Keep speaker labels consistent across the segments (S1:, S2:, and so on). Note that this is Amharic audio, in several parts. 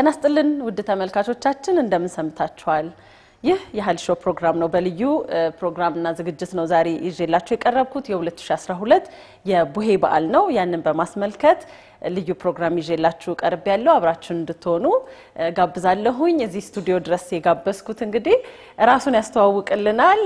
S1: ጤና ይስጥልን ውድ ተመልካቾቻችን እንደምን ሰምታችኋል? ይህ የሀል ሾው ፕሮግራም ነው። በልዩ ፕሮግራምና ዝግጅት ነው ዛሬ ይዤላችሁ የቀረብኩት የ2012 የቡሄ በዓል ነው። ያንን በማስመልከት ልዩ ፕሮግራም ይዤላችሁ ቀርብ ያለው አብራችሁን እንድትሆኑ ጋብዛለሁኝ። እዚህ ስቱዲዮ ድረስ የጋበዝኩት እንግዲህ ራሱን ያስተዋውቅልናል።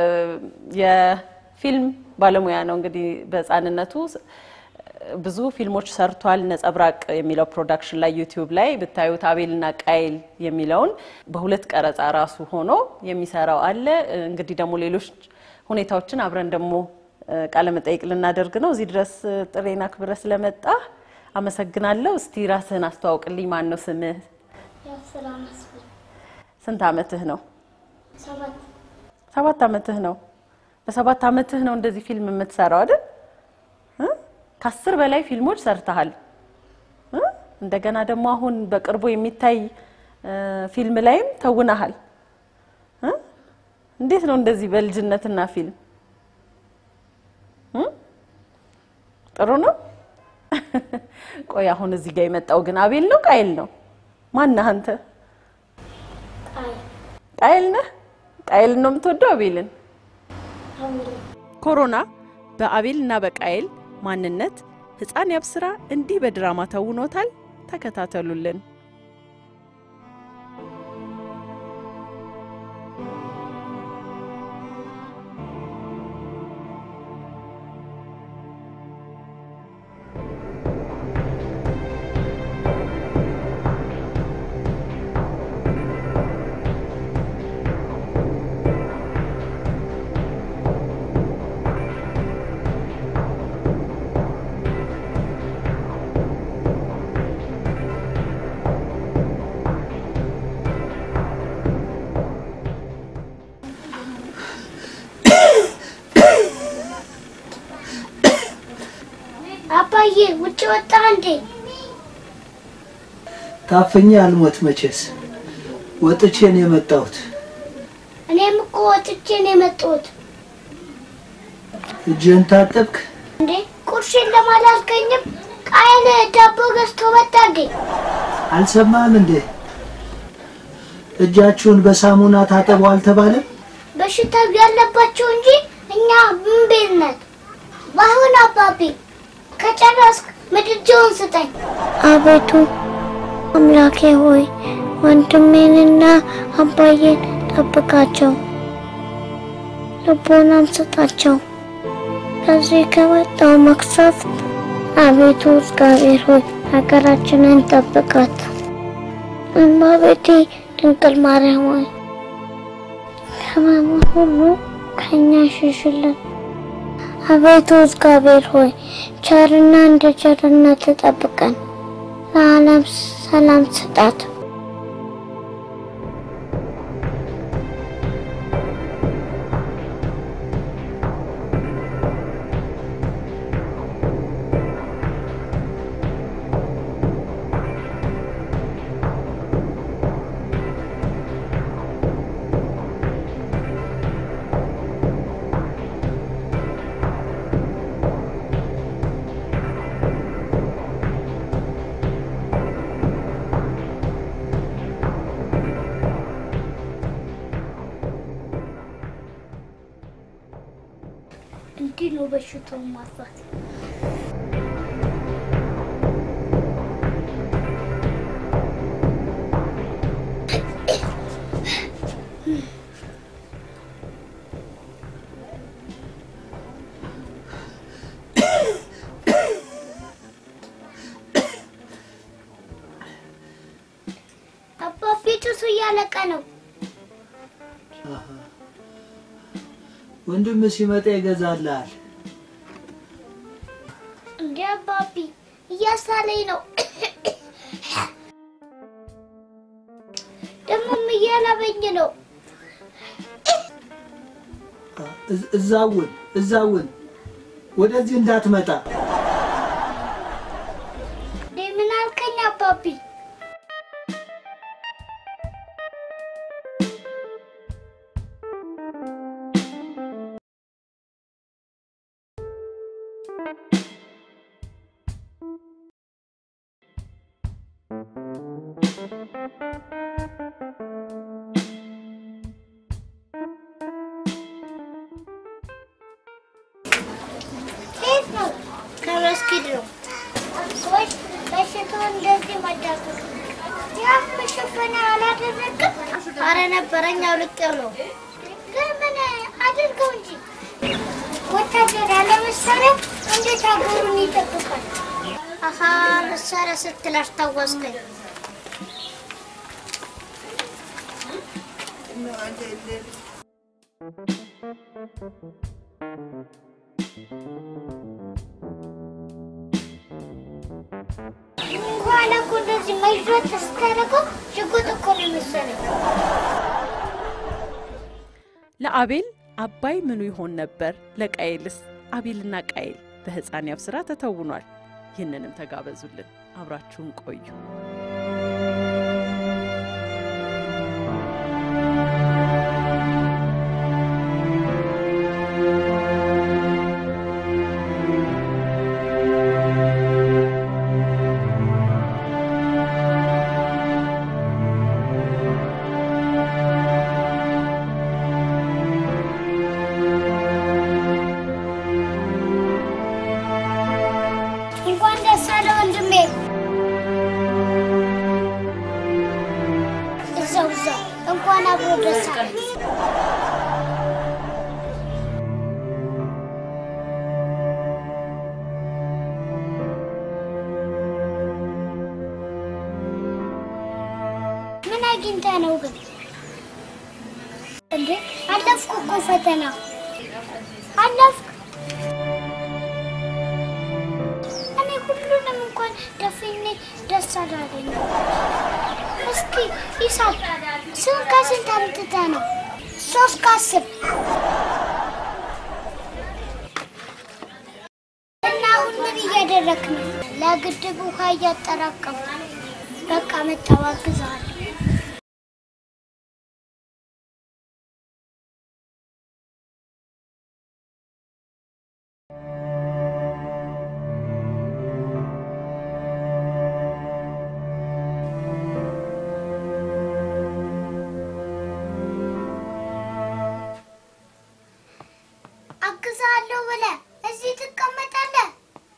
S1: የፊልም ባለሙያ ነው። እንግዲህ በሕፃንነቱ ብዙ ፊልሞች ሰርቷል። ነጸብራቅ የሚለው ፕሮዳክሽን ላይ ዩቲዩብ ላይ ብታዩት አቤልና ቃይል የሚለውን በሁለት ቀረጻ ራሱ ሆኖ የሚሰራው አለ። እንግዲህ ደግሞ ሌሎች ሁኔታዎችን አብረን ደግሞ ቃለመጠይቅ ልናደርግ ነው። እዚህ ድረስ ጥሬና ክብረ ስለመጣ አመሰግናለሁ። እስቲ ራስህን አስተዋውቅልኝ። ማን ነው ስምህ? ስንት አመትህ ነው? ሰባት አመትህ ነው። በሰባት አመትህ ነው እንደዚህ ፊልም የምትሰራው አይደል? ከአስር በላይ ፊልሞች ሰርተሃል። እንደገና ደግሞ አሁን በቅርቡ የሚታይ ፊልም ላይም ተውነሃል። እንዴት ነው እንደዚህ በልጅነትና ፊልም? ጥሩ ነው። ቆይ አሁን እዚህ ጋር የመጣው ግን አቤል ነው ቃይል ነው? ማነህ አንተ? ቃይል ነህ? ቃይልን ነው የምትወደው አቤልን? ኮሮና በአቤል እና በቃይል ማንነት ሕፃን ያብስራ እንዲህ በድራማ ተውኖታል። ተከታተሉልን።
S2: አባዬ ውጭ ወጣ እንዴ?
S3: ታፍኜ አልሞት መቼስ ወጥቼ ነው የመጣሁት።
S2: እኔም እኮ ወጥቼ ነው የመጣሁት።
S3: እጅህን ታጠብክ?
S2: እንዴ ቁርሴን ለማላልከኝም ቃይል ዳቦ ገዝቶ መጣልኝ።
S3: አልሰማህም እንዴ? እጃችሁን በሳሙና ታጠቡ አልተባለም?
S2: በሽታው ያለባቸው እንጂ እኛ ምን ቤት ነን? ባይሆን አባቤ ከጨረስክ ምድጃውን ስጠኝ። አቤቱ አምላኬ ሆይ ወንድሜንና አባዬን ጠብቃቸው፣ ልቦናም ስጣቸው። ከዚህ ከመጣው መቅሰፍት አቤቱ እግዚአብሔር ሆይ ሀገራችንን ጠብቃት። እመቤቴ ድንግል ማርያም ሆይ ሕመሙን ሁሉ ከእኛ ሽሽልን። አቤቱ እግዚአብሔር ሆይ ቸርና እንደ ቸርነት ጠብቀን፣ ለዓለም ሰላም ስጣት። እንዲህ ነው በሽታውን ማጥፋት። አባ ፊቱስ እያለቀ ነው።
S3: ወንድም ሲመጣ ይገዛልሃል።
S2: እንዴ አባቢ እያሳለኝ ነው። ደግሞም እያለበኝ ነው።
S3: እዝ- እዛውን እዛውን ወደዚህ እንዳትመጣ።
S2: እንዴ ምን አልከኝ አባቢ? እንዳትወጡ። ያም መሸፈኛ አላደረግም። አረ ነበረኝ አውልቄው ነው። ግን ምን አድርገው እንጂ ወታደር ያለ መሳሪያ እንዴት ሀገሩን ይጠብቃል? አሀ መሳሪያ ስትል አስታወስከኝ። በኋላ እኮ እንደዚህ መዥረት ስታደርገው ሽጉጥ እኮ ነው የመሰለኝ።
S1: ለአቤል አባይ ምኑ ይሆን ነበር? ለቃየልስ አቤልና ቃየል በሕፃን ያብ ስራ ተተውኗል። ይህንንም ተጋበዙልን፣ አብራችሁን ቆዩ።
S2: እንኳን ደስ አለ ወንድሜ። እዛው እዛው እንኳን አብሮ ደስ አለ። ምን አግኝተህ ነው ግን? እንዴ አለፍኩ እኮ ፈተና አለፍኩ። እኔ ሁሉንም እንኳን ደፍኜ ደስ አላለኝ። እስኪ ሂሳብ ስንት ከስንት አምጥተህ ነው? ሶስት ከአስር እና አሁን ምን እያደረክ ነው? ለግድብ ውሃ እያጠራቀሙ በቃ መጣሁ፣ አግዝሃለሁ። አግዝሃለሁ ብለህ እዚህ ትቀመጣለህ?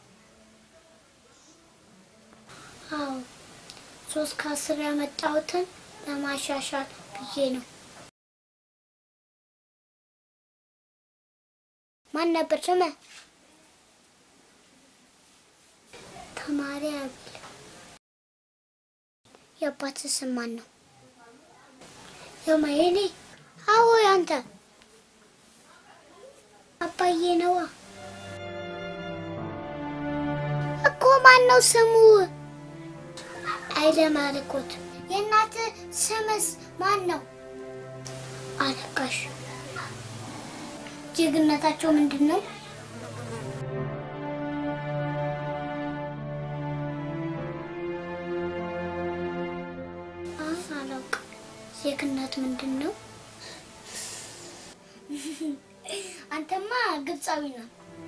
S2: አዎ ሶስት ከአስር ያመጣሁትን ለማሻሻል ብዬ ነው። ማን ነበር ስምህ? ተማሪ አቤል። የአባትህ ስም ማን ነው? የማየኔ? አዎ ያንተ አባዬ ነዋ። እኮ ማን ነው ስሙ? ኃይለ ማርቆት። የእናትህ ስምስ ማን ነው? አለቃሽ። ጀግነታቸው ምንድን ነው? አይ አላውቅም። ዜግነት ምንድን ነው? አንተማ ግብፃዊ ነው።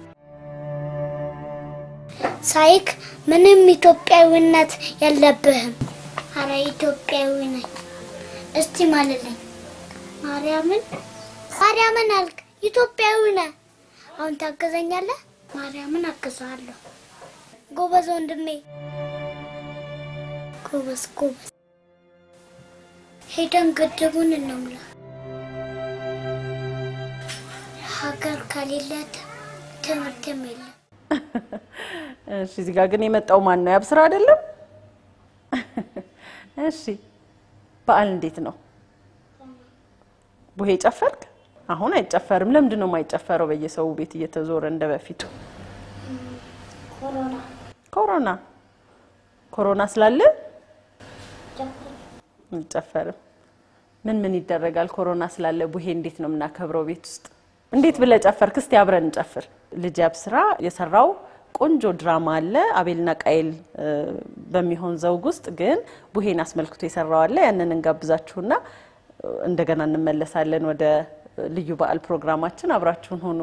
S2: ሳይክ ምንም ኢትዮጵያዊነት የለብህም። አረ ኢትዮጵያዊ ነኝ። እስቲ ማለልኝ። ማርያምን ማርያምን አልክ። ኢትዮጵያዊ ነህ። አሁን ታገዘኛለህ? ማርያምን አግዝሃለሁ። ጎበዝ ወንድሜ፣ ጎበዝ ጎበዝ። ሄደን ግድቡን እንሙላ። ሀገር ከሌለ ትምህርትም የለም።
S1: እሺ፣ እዚህ ጋር ግን የመጣው ማን ነው? ያብስራ አይደለም? እሺ፣ በዓል እንዴት ነው? ቡሄ ጨፈርክ? አሁን አይጨፈርም። ለምንድን ነው የማይጨፈረው? በየሰው ቤት እየተዞረ እንደ በፊቱ
S2: ኮሮና
S1: ኮሮና ኮሮና ስላለ አይጨፈርም። ምን ምን ይደረጋል? ኮሮና ስላለ ቡሄ እንዴት ነው የምናከብረው? ቤት ውስጥ እንዴት ብለህ ጨፈርክ? እስቲ አብረን እንጨፍር። ልጅ ያብስራ የሰራው ቆንጆ ድራማ አለ አቤልና ቃየል እ፣ በሚሆን ዘውግ ውስጥ ግን ቡሄን አስመልክቶ የሰራው አለ። ያንን እንጋብዛችሁና እ፣ እንደገና እንመለሳለን ወደ ልዩ በዓል ፕሮግራማችን። አብራችሁን ሆኑ።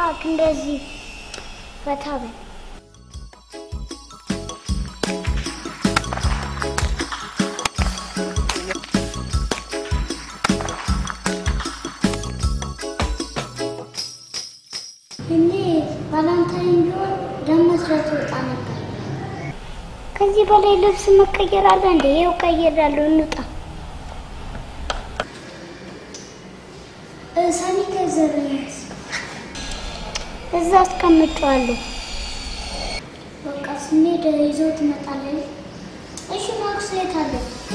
S2: እባክህ እንደዚህ ፈታ በል። እኔ ቫላንታይን ቢሆን ደም መስራት ወጣ ነበር። ከዚህ በላይ ልብስ መቀየር አለ እንዴ? ይኸው ቀይሬያለሁ። እንውጣ። ሳኒታይዘር እዛ አስቀምጬዋለሁ። በቃ ስንሄድ ይዘው ትመጣለህ። እሺ ማክስ የት አለ?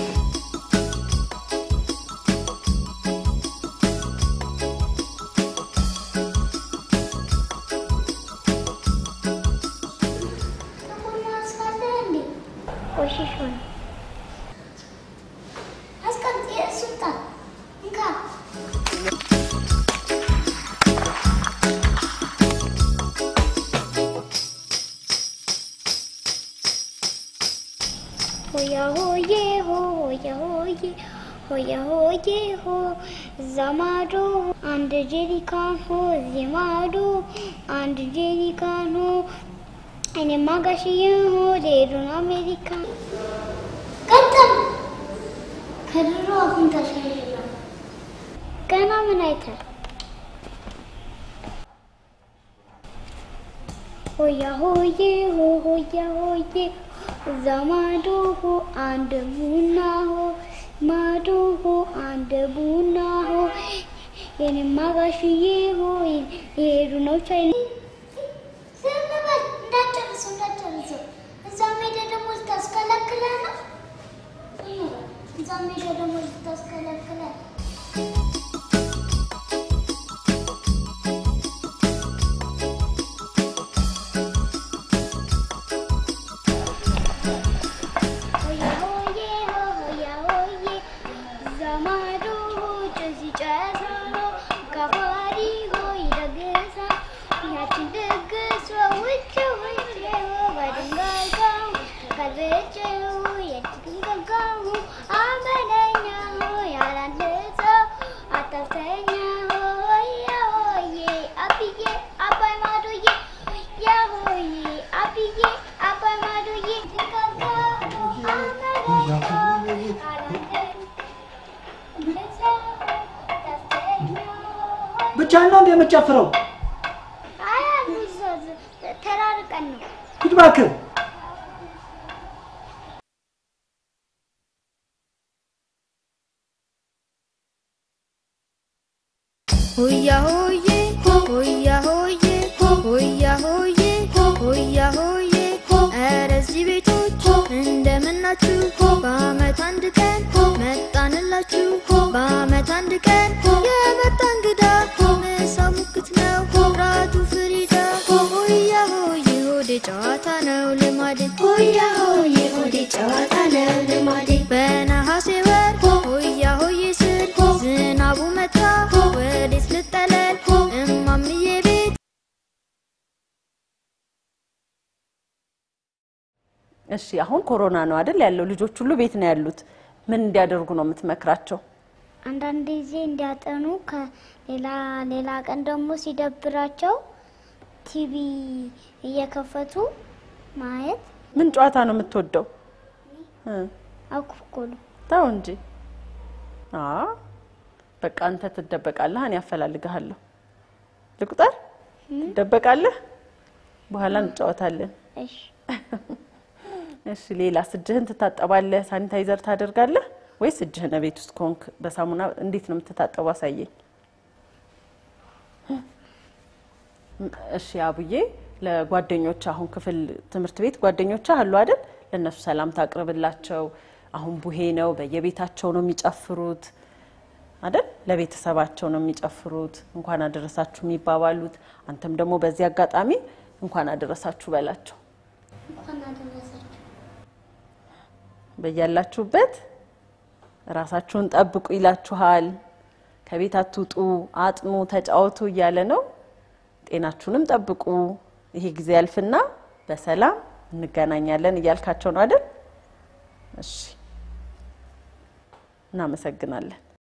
S2: ጥቁር ማክስ አለ እንዴ? ቆሽሾ ነው። አስቀምጥ። እሱን ጣል። እንካ ሆያ ሆዬ ሆ ሆያ ሆዬ ሆያ ሆዬ ሆ እዛ ማዶ አንድ ጄሪካን ሆ እዚህ ማዶ አንድ ጄሪካን ሆ እኔማ ጋሽዬ ሆ ሌሉን አሜሪካ ቀጠል ከድሮ አሁን ተሻሽሏል። ገና ምን አይተህ ሆያ ሆዬ ሆ ሆያ ሆዬ እዛ ማዶ ሆ አንድ ቡና ሆ ማዶ ሆ አንድ ቡና ሆ የኔማ ጋሽዬ ሆ የሄዱ ነው ቻይና። ዝም በል እንዳጨርሰው እንዳጨርሰው። እዛ ሜዳ ደግሞ ልታስከለክለህ ነው። እዛ ሜዳ ደግሞ ልታስከለክለህ ሆያ ሆዬ ሆ ሆያ ሆዬ እዛ ማዶ ጭስ ይጨሳል ከፋሪ ሆ ይደግሳል ያችን ድግስ ውጭ ውጭ በድንጋይ ጋው ከዝጭው የድንጋይ ጋው አመለኛ ያላንድ ሰው አታፍተኛ ሆያ ሆዬ አብዬ አባይ ማዶዬ ያ ሆዬ አብዬ አባይ ማዶዬ
S3: ብቻ ነው እንደ የምትጨፍረው?
S2: ተራርቀን ነው።
S3: ሂድ እባክህ።
S4: ሆያ ሆዬ ሆያ ሆዬ ሆያ ሆዬ ሆያ ሆዬ ኧረ እዚህ ቤቶች እንደምናችሁ በአመት አንድ ቀን መጣንላችሁ በአመት አንድ ቀን የመጣ እንግዳ ምሳ ሙክት ነው ራቱ ፍሪዳ ሆያ ሆዬ ሆዴ ጨዋታ ነው ልማዴ ሆያ ሆዬ ሆዴ ጨዋታ ነው ልማዴ በነሐሴ ወር ሆያ ሆዬ ስል ዝናቡ መጣ ወዴት ልጠለል እማምዬ ቤት
S1: እሺ አሁን ኮሮና ነው አይደል ያለው? ልጆች ሁሉ ቤት ነው ያሉት። ምን እንዲያደርጉ ነው የምትመክራቸው?
S2: አንዳንድ ጊዜ እንዲያጠኑ ከሌላ ሌላ ቀን ደግሞ ሲደብራቸው ቲቪ እየከፈቱ ማየት
S1: ምን ጨዋታ ነው የምትወደው? እ
S2: አኩኩሉ
S1: ተው እንጂ። አ በቃ አንተ ትደበቃለህ፣ እኔ ያፈላልግሃለሁ። ልቁጠር? ትደበቃለህ፣ በኋላ እንጫወታለን።
S2: እሺ
S1: እሺ ሌላስ? እጅህን ትታጠባለህ? ሳኒታይዘር ታደርጋለህ ወይስ እጅህን ቤት ውስጥ ከሆንክ በሳሙና እንዴት ነው የምትታጠቡ? አሳየኝ። እሺ አቡዬ፣ ለጓደኞች አሁን ክፍል ትምህርት ቤት ጓደኞች አሉ አይደል? ለእነሱ ሰላምታ አቅርብላቸው። አሁን ቡሄ ነው፣ በየቤታቸው ነው የሚጨፍሩት አይደል? ለቤተሰባቸው ነው የሚጨፍሩት፣ እንኳን አደረሳችሁ የሚባባሉት። አንተም ደግሞ በዚህ አጋጣሚ እንኳን አደረሳችሁ በላቸው።
S2: እንኳን አደረሳችሁ።
S1: በያላችሁበት ራሳችሁን ጠብቁ ይላችኋል። ከቤት አትውጡ፣ አጥኑ፣ ተጫወቱ እያለ ነው። ጤናችሁንም ጠብቁ። ይሄ ጊዜ ያልፍና በሰላም እንገናኛለን እያልካቸው ነው አይደል? እሺ፣ እናመሰግናለን።